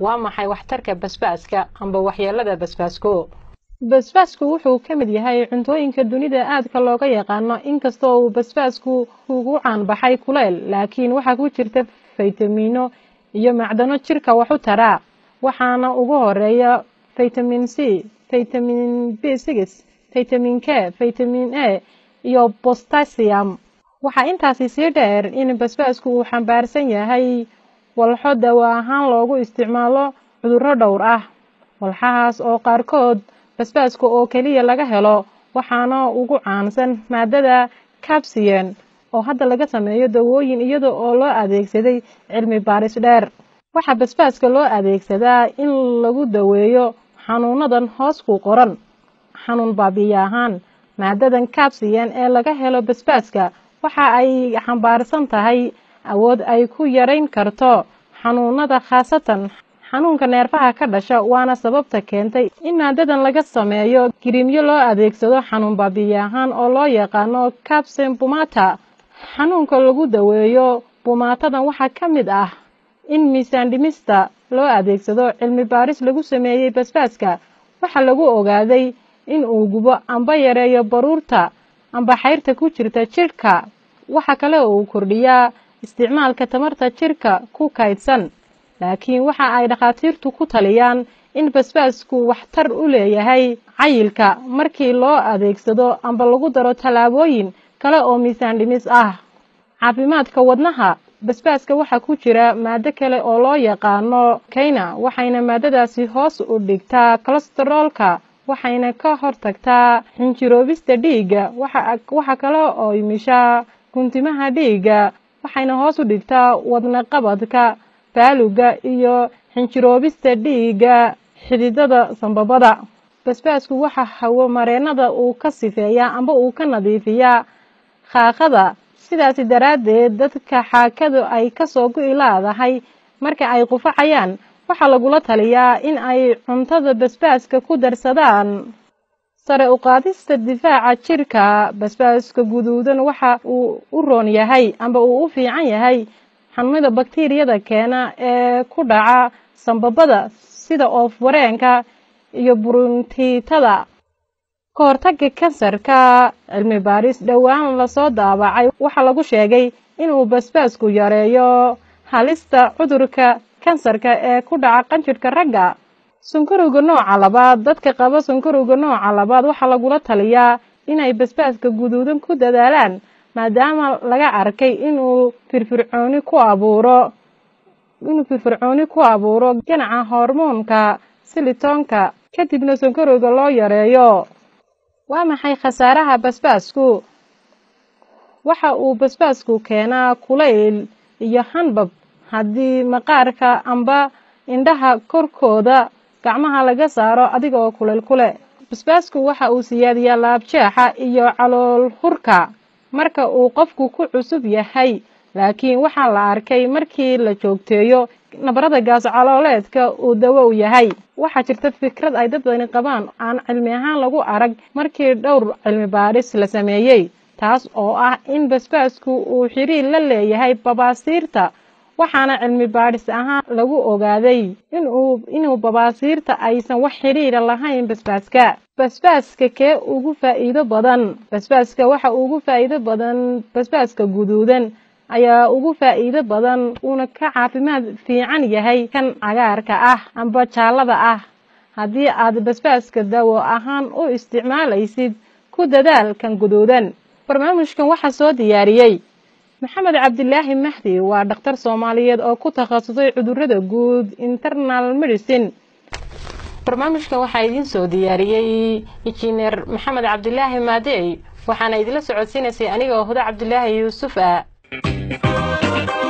waa maxay waxtarka basbaaska amba waxyeelada basbaasko basbaasku wuxuu ka mid yahay cuntooyinka dunida aadka looga yaqaano inkastoo uu basbaasku ugu caanbaxay kuleyl laakiin waxaa ku jirta faytamiino iyo macdano jirka wax u taraa waxaana ugu horeeya faytamin c faytamin b six faytamin k faytamin a iyo bostasium waxaa intaasi sii dheer in basbaasku uu xambaarsan yahay walxo dawo ahaan loogu isticmaalo cudurro dhowr ah walxahaas oo qaarkood basbaaska oo keliya laga helo waxaana ugu caansan maadada cabsiyen oo hadda laga sameeyo dawooyin iyada oo loo adeegsaday cilmi baaris dheer waxaa basbaaska loo adeegsadaa in lagu daweeyo xanuunadan hoos ku qoran xanuun baabiya ahaan maadadan cabsiyen ee laga helo basbaaska waxa ay xambaarsan tahay awood ay ku yarayn karto xanuunada khaasatan xanuunka neerfaha ka dhasha waana sababta keentay in maadadan laga sameeyo giriimyo loo adeegsado xanuun baabiya ahaan oo loo yaqaano cabsen bumata xanuunka lagu daweeyo bumaatadan waxaa ka mid ah in miisaan dhimista loo adeegsado cilmi baaris lagu sameeyey basbaaska waxaa lagu ogaaday in uu gubo amba yareeyo baruurta amba xayrta ku jirta jidhka waxa kale uu kordhiyaa isticmaalka tamarta jidhka ku kaydsan laakiin waxa ay dhakhaatiirtu ku taliyaan in basbaasku waxtar u leeyahay cayilka markii loo adeegsado amba lagu daro tallaabooyin kale oo miisaan dhimis ah caafimaadka wadnaha basbaaska waxaa ku jira maado kale oo loo yaqaano kayna waxayna maadadaasi hoos u dhigtaa kolesteroolka waxayna ka hortagtaa xinjiroobista dhiigga waxa kale oo mishaa guntimaha dhiigga waxayna hoos u dhigtaa wadna qabadka baaluga iyo xinjiroobista dhiigga xididada sambabada basbaasku waxa hawo mareenada uu ka sifeeyaa amba uu ka nadiifiyaa khaaqada sidaasi daraaddeed dadka xaakadu ay kasoo go-i laadahay marka ay qufacayaan waxaa lagula taliyaa in ay cuntada basbaaska ku darsadaan sare u qaadista difaaca jirka basbaaska guduudan waxa uu u roon yahay amba uu u fiican yahay xanuunada bakteriyada keena ee ku dhaca sambabada sida oof wareenka iyo buruntiitada ka hortagga kansarka cilmi baaris dhowaan lasoo daabacay waxaa lagu sheegay inuu basbaasku yareeyo halista cudurka kansarka ee ku dhaca qanjirhka ragga sunkarowga nooca labaad dadka qaba sunkarowga nooca labaad waxaa lagula taliyaa inay basbaaska guduudan ku dadaalaan maadaama laga arkay inuu firfircooni ku abuuro inuu firfircooni ku abuuro ganaca hormoonka silitoonka kadibna sonkarowga loo yareeyo waa maxay khasaaraha basbaasku waxa uu basbaasku keenaa kulayl iyo hanbab haddii maqaarka amba indhaha korkooda gacmaha laga saaro adiga oo kuleyl kule basbaasku waxa uu siyaadiyaa laabjeexa iyo calool hurka marka uu qofku ku cusub yahay laakiin waxaa la arkay markii la joogteeyo nabarada gaas calooleedka uu dawo u yahay waxaa jirta fikrad ay dad badani qabaan aan cilmi ahaan lagu arag markii dhowr cilmi baaris la sameeyey taas oo ah in basbaasku uu xiriir la leeyahay babaasiirta waxaana cilmi baadhis ahaan lagu ogaaday inuu inuu babaasiirta aysan wax xiriira lahayn basbaaska basbaaska kee ugu faa'iido badan basbaaska waxa ugu faa'iido badan basbaaska guduudan ayaa ugu faa'iido badan uuna ka caafimaad fiican yahay kan cagaarka ah amba jaallada ah haddii aad basbaaska dawo ahaan u isticmaalaysid ku dadaal kan guduudan barnaamijkan waxaa soo diyaariyey maxamed cabdilaahi mahdi waa dhakhtar soomaaliyeed oo ku takhasusay cudurada guud internal medicine barnaamijkan waxaa idiin soo diyaariyey injineer maxamed cabdilaahi maadey waxaana idinla socodsiinaysay anigoo huda cabdilaahi yuusuf ah